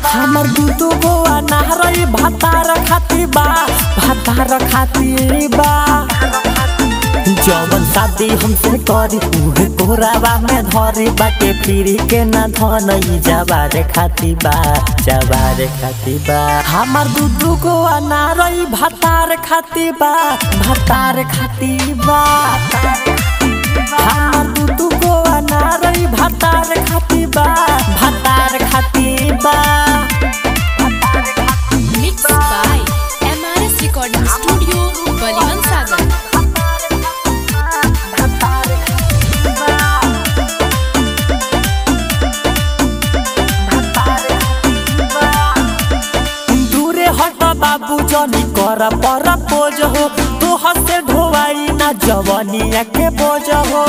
हमर दू दू गो अनारई भातार खाती बा भातार खाती बा जवन शादी हमसे करी उहे कोरावा में धरी बाटे फिरी के ना धनई जवारे खाती बा जवारे खाती बा हमर दू दू गो अनारई भातार खाती बा भातार खाती बा हमर दू दू गो अनारई भातार खाती बा भातार खाती बा Mixed by MRS Recording Studio, Baliwan Sagar. दूरे हट बाबू जनी कर पर पोज हो तू हसे ढोवाई ना जवनिया के बोझ हो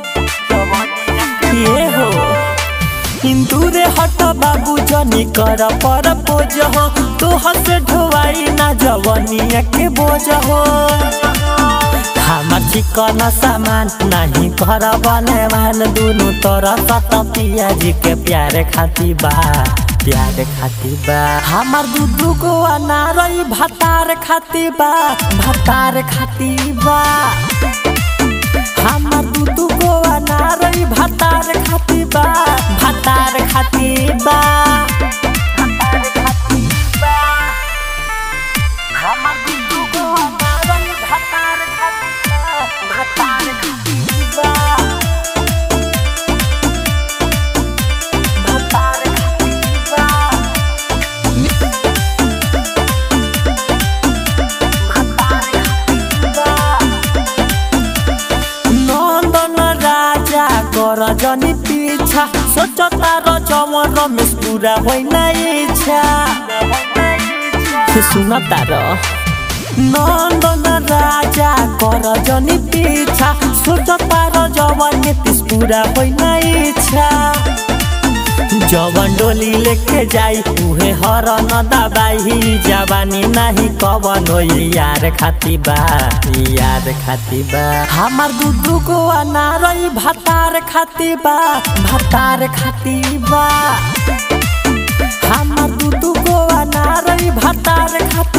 ये हो दूरे हट बाबू जनी कर पर पोज हो तू हसे ढोवाई ना जवनिया के बोझ हो हमार चिकन सामान नहीं कर बने मान दुनु तरफ त पियाजी के प्यारे खाती बा प्यारे खाती बा हमार दू दू गो अनारई भातार खाती बा भातार खाती बा हमार दू दू गो अनारई भातार खाती बा भातार खाती बा हमार दू दू गो अनारई भातार खाती बा भातार खाती बा भातार खाती बा नन्दन राजा कर जनी पीछा सोचता र जवन रमेश पूरा होइन इच्छा सुनता र नन्दन राजा कर जनी पीछा सोचता र जवन नीतिश पूरा होइन इच्छा जवन डोली लेके जाई उहे हर न दबाई जवानी नाही कवन होई यार खाती बा यार खाती बा हमार दू दू गो अनारई भातार खाती बा भातार खाती बा हमार दू दू गो अनारई भातार खाती